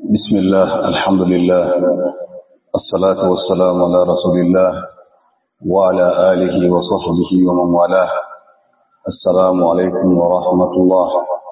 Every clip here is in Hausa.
بسم الله الحمد لله الصلاة والسلام على رسول الله وعلى آله وصحبه ومن والاه السلام عليكم ورحمة الله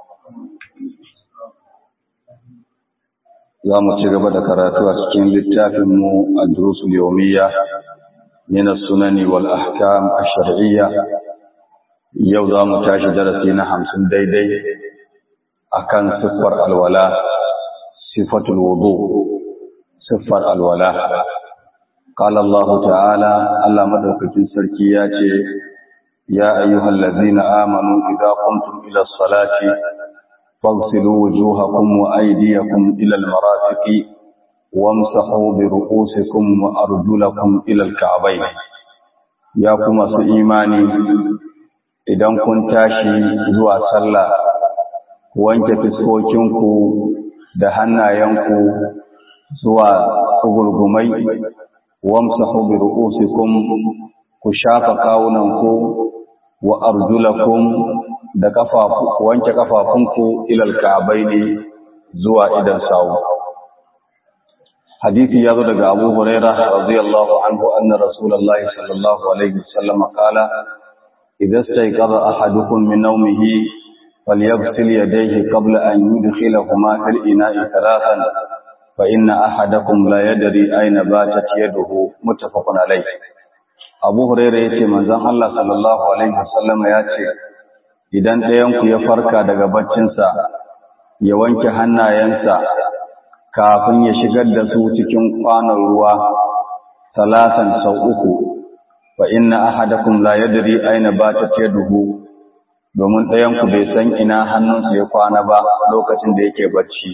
za mu ci gaba da karatu a cikin littafinmu a durusul yawmiya min as-sunani wal ahkam ash-shar'iyya yau za mu tashi darasi na hamsin daidai akan siffar alwala sifatul wudu siffar alwala qala Allah ta'ala Allah madaukakin sarki ya ce ya ayyuhallazina amanu idza qumtum ila as-salati فاغسلوا وجوهكم وأيديكم إلى المرافق وامسحوا برؤوسكم وأرجلكم إلى الكعبين يا كما su imani idan kun tashi zuwa sallah wanke fiskokinku da hannayenku zuwa tsugurgumai wamsahu bi ru'usikum ku shafa kawunanku wa arjulakum da kafafu wanke kafafunku ilal ka'baini zuwa idan sawu hadisi yazo daga Abu Hurairah radiyallahu anhu anna Rasulullahi sallallahu alaihi wasallam qala idza stayqadha ahadukum min nawmihi falyaghsil yadayhi qabla an yudkhilahuma fil ina'i thalathan fa inna ahadakum la yadri ayna batat yaduhu muttafaqun alayh Abu Hurairah yace manzon Allah sallallahu alaihi wasallam yace idan ɗayanku ya farka daga baccinsa ya wanke hannayensa kafin ya shigar da su cikin kwanon ruwa talatan sau uku fa inna ahadakum la yadri aina batat yaduhu domin ɗayanku bai san ina hannunsa ya kwana ba lokacin da yake bacci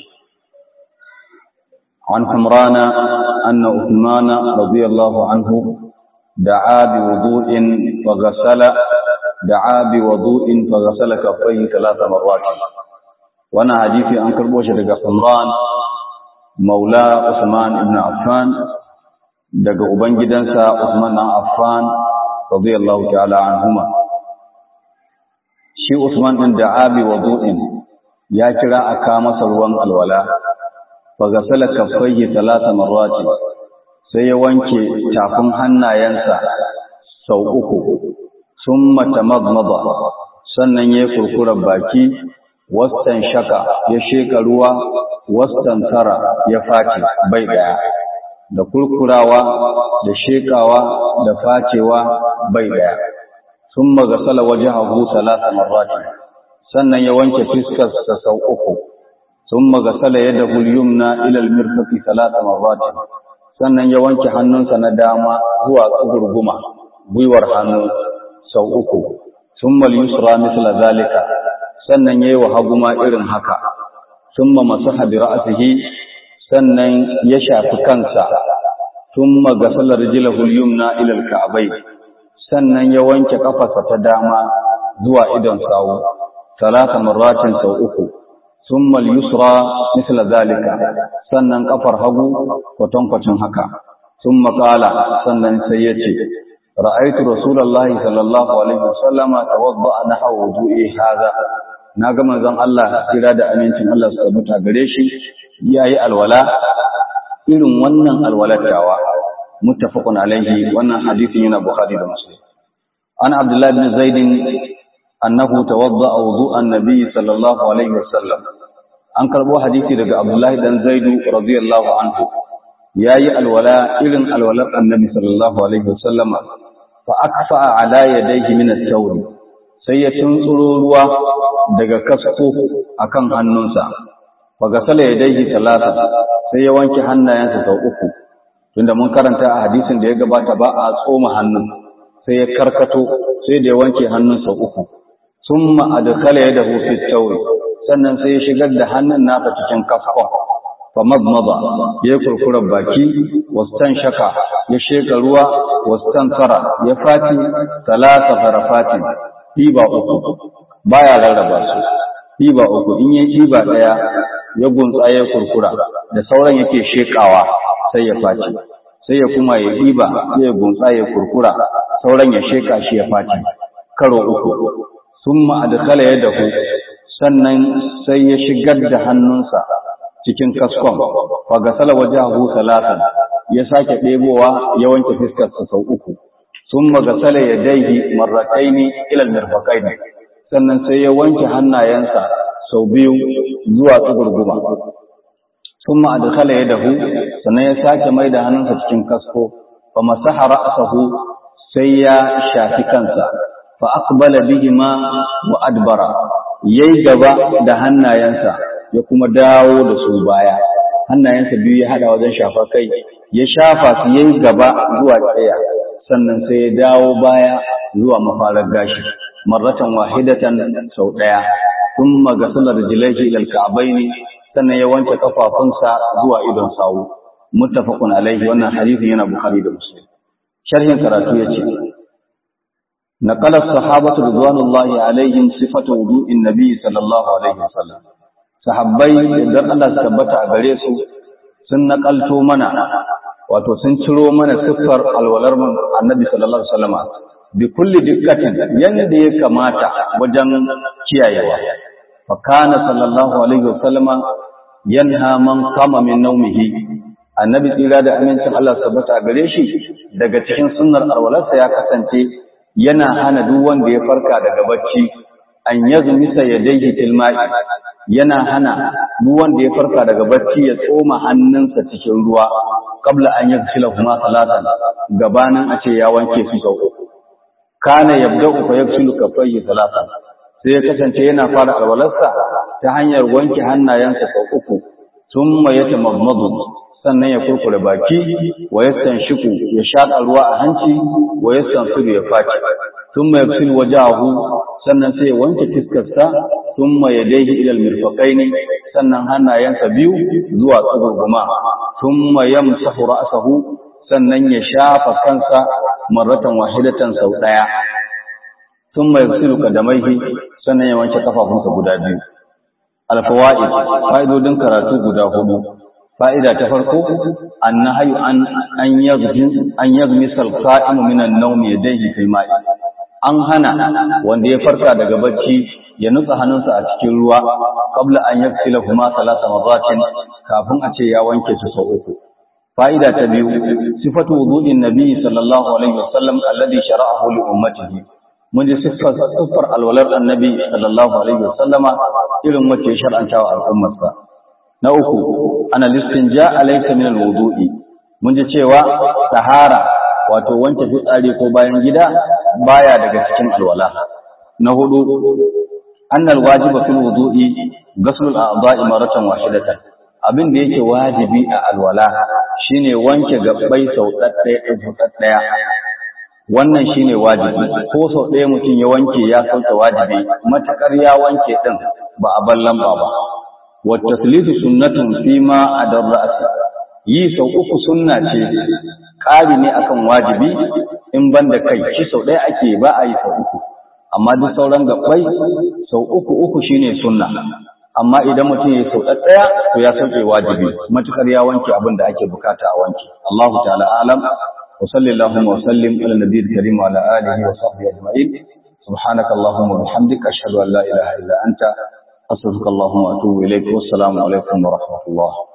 عن حمران أن عثمان رضي الله عنه دعا بوضوء فغسل دعا بوضوء فغسل كفيه ثلاث مرات وانا حديثي an karbo shi daga Umran Maula Usman ibn Affan daga ubangidansa Usman ibn Affan radiyallahu ta'ala anhuma shi Usman din da'a bi wudu'in ya kira aka masa ruwan alwala faghasala kaffayhi thalatha marrat sai ya wanke tafin hannayensa sau uku sun matamadmada sannan ya kurkura baki wastan shaka ya sheka ruwa wastan tara ya faci bai daya da kurkurawa da shekawa da facewa bai daya sun magasala waje hagu talata marrati sannan ya wanke fiskarsa sau uku sun magasala yadda hulyumna ilal mirfaqi talata marrati sannan ya wanke hannunsa na dama zuwa tsugurguma gwiwar hannu sau uku summa yusra misla zalika sannan yayi wa haguma irin haka summa masaha bi ra'sihi sannan ya shafi kansa summa gasala rijlahu al-yumna ila al-ka'bay sannan ya wanke kafarsa ta dama zuwa idon sawu talata marratin sau uku summa yusra misla zalika sannan kafar hagu kwatankwacin haka summa qala sannan sai yace رأيت رسول الله صلى الله عليه وسلم توضأ نحو وضوئي هذا naga manzon Allah kira da amincin Allah su tabbata gare shi yayi alwala irin wannan alwalatawa muttafaqun alaihi wannan hadisin yana Bukhari da Muslim an Abdullah ibn Zaid annahu tawadda wudu'an nabiy sallallahu alaihi wasallam an karbo hadisi daga Abdullah dan Zaid radiyallahu anhu yayi alwala irin alwalar annabi sallallahu alaihi wasallama fa akfa ala yadayhi min at-tawr sai ya tuntsuro ruwa daga kasko akan hannunsa fa gasala yadayhi talata sai ya wanke hannayensa sau uku tunda mun karanta a hadisin da ya gabata ba a tsoma hannun sai ya karkato sai da ya wanke hannun sau uku summa adkhala yadahu fi at-tawr sannan sai ya shigar da hannun nasa cikin kaskon famadmada ya kurkura baki wastan shaka ya sheka ruwa wastan tsara ya fati talata farafati ɗiba uku baya rarraba su ɗiba uku in yi ɗiba ɗaya ya gunsa ya kurkura da sauran yake shekawa sai ya fati sai ya kuma ya ɗiba sai ya gunsa ya kurkura sauran ya sheka shi ya fati karo uku sun ma'adakala ya dahu sannan sai ya shigar da hannunsa cikin kaskon fa gasala wajahu salatan ya sake ɗebowa ya wanke fiskarsa sau uku summa gasala yadayhi marrataini ila almirfaqaini sannan sai ya wanke hannayensa sau biyu zuwa tsugurguma summa adkhala yadahu sannan ya sake mai da hannunsa cikin kasko fa masaha ra'sahu sai ya shafi kansa fa aqbala bihima wa adbara yayi gaba da hannayensa ya kuma dawo da su baya hannayensa biyu ya hada wajen shafa kai ya shafa su yayi gaba zuwa tsaya sannan sai ya dawo baya zuwa mafarar gashi marratan wahidatan sau daya thumma ghasala rijlaihi ila al-ka'bayn sannan ya wanke kafafunsa zuwa idon sawu muttafaqun alaihi wannan hadisi yana bukhari da muslim sharhin karatu yace نقل الصحابة رضوان الله عليهم صفة وضوء النبي صلى الله عليه وسلم sahabbai idan Allah su tabbata a gare su sun nakalto mana wato sun ciro mana siffar alwalar annabi sallallahu alaihi wasallam bi kulli dikkatin yanda ya kamata wajen kiyayewa fa kana sallallahu alaihi wasallam yanha man qama min nawmihi annabi tsira da amincin Allah su tabbata a gare shi daga cikin sunnar alwalarsa ya kasance yana hana duk wanda ya farka daga bacci an yazmisa yadayhi fil ma'i yana hana duk wanda ya farka daga bacci ya tsoma hannunsa cikin ruwa kabla an yaghsila huma salatan gabanin a ce ya wanke su sau uku kana yabda'u fa yaghsilu kaffayhi salatan sai ya kasance yana fara alwalarsa ta hanyar wanke hannayensa sau uku thumma yatamammadu sannan ya kurkure baki wa yastanshiku ya shaƙa ruwa a hanci wa yastansiru ya faci thumma yaghsilu wajahu sannan sai ya wanke fiskarsa thumma yadayhi ila almirfaqaini sannan hannayensa biyu zuwa tsugurguma thumma yamsahu ra'sahu sannan ya shafa kansa marratan wahidatan sau daya thumma yaghsilu qadamaihi sannan ya wanke kafafunsa guda biyu alfawaid fa'idodin karatu guda hudu fa'ida ta farko annahayu an an yaghmi an yaghmi salqa'im min an-nawm yadayhi fil ma'i an hana wanda ya farka daga bacci ya nutsa hannunsa a cikin ruwa qabla an yaksila huma salasa marratin kafin a ce ya wanke su sau uku fa'ida ta biyu sifatu wudu'in nabi sallallahu alaihi wasallam alladhi shara'ahu li ummatihi mun ji siffar siffar alwalar annabi sallallahu alaihi wasallama irin wacce ya shar'anta wa al'ummarsa na uku ana listinja alaysa min alwudu'i mun ji cewa tahara wato wanke fitsari ko bayan gida baya daga cikin alwala na hudu annal wajiba fil wudu'i ghusl al-a'dha'i maratan wahidatan abin da yake wajibi a alwala shine wanke gabbai sau ɗaɗɗaya ɗaya wannan shine wajibi ko sau ɗaya mutum ya wanke ya sauke wajibi matakar ya wanke din ba a bar lamba ba wa taslisu sunnatun fi ma adar ra'si yi sau uku sunna ce ƙari ne akan wajibi in ban da kai shi sau ɗaya ake ba a yi sau uku amma duk sauran gabbai sau uku uku shine sunna amma idan mutum ya sau ɗaya to ya sauke wajibi matukar ya wanke abin da ake bukata a wanke Allahu ta'ala alam wa sallallahu wa sallim ala nabiyil karim wa ala alihi wa sahbihi ajma'in subhanaka allahumma wa bihamdika ashhadu an la ilaha illa anta astaghfiruka allahumma wa atubu ilayk wa assalamu alaikum wa rahmatullah